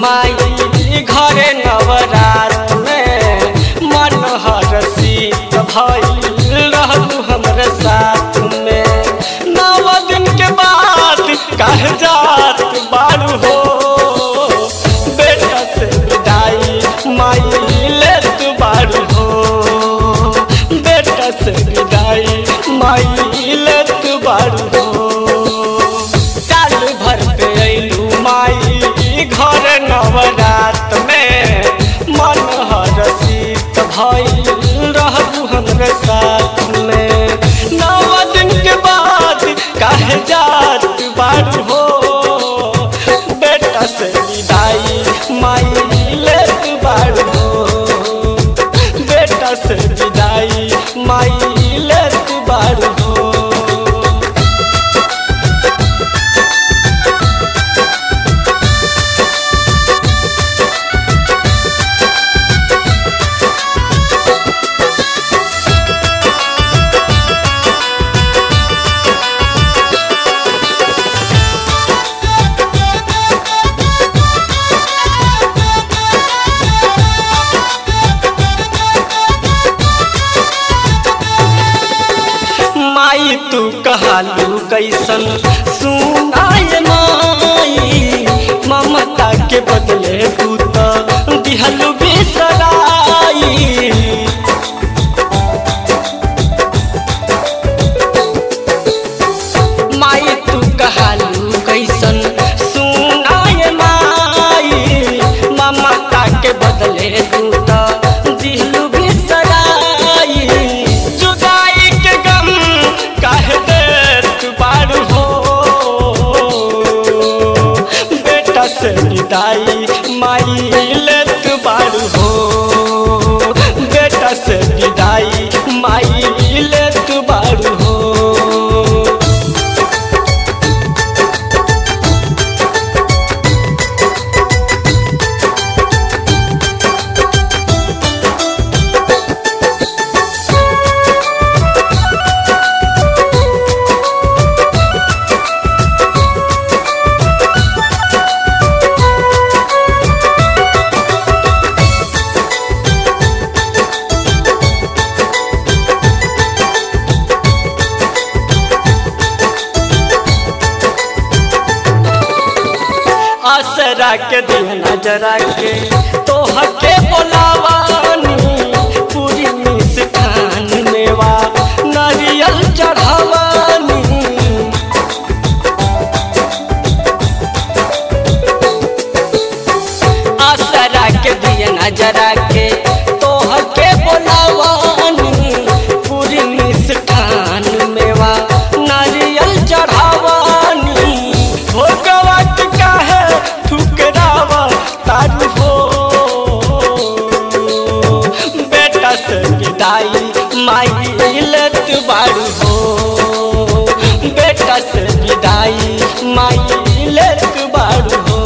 माई घरे नवरात में मन हरसीत भइल रहलू हमरे साथ में नव दिन के बाद कह जात बारू हो बेटा से विदाई माई ले तू बारू हो बेटा से विदाई माई ले तू बारू हो साल भर पे अइलू माई घर नवरात में मन हरसीत भइल रहलू हमरे साथ में नव दिन के बाद कहे जात बारू हो बेटा से विदाई माई ले तू बारू हो बेटा से विदाई माई ले तू बारू हो माई तू कहलू कैसन सुनाय माई ममता के बदले तू तो दिहलू बिसराई माई तू कहलू कैसन सुनाय माई ममता के बदले तू तो दिहलू बिसराई जुदाई के गम कह दे तू बारू हो बेटा से विदाई माई ले तू बारू हो बेटा से विदाई माई ले तू बारू हो आसरा के दिहना जरा के तोह के बोलावानी पूरी मिष्ठान मेवा नारियल चढ़ावानी आसरा के दिहना जरा के तोह के बोलावानी पूरी मिष्ठान मेवा नारियल चढ़ावानी हो गवत काहे ठुकरावा तारू हो बेटा से विदाई माई लत बारू हो बेटा से विदाई माई लत बारू हो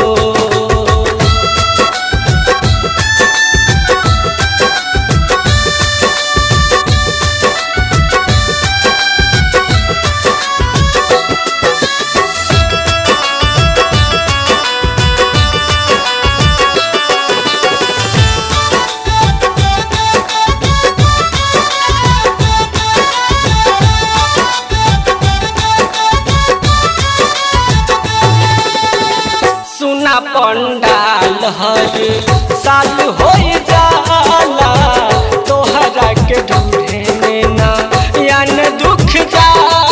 सुना पंडाल हर साल हो जाला तोहरा के ढूंढे में ना यान दुख जाला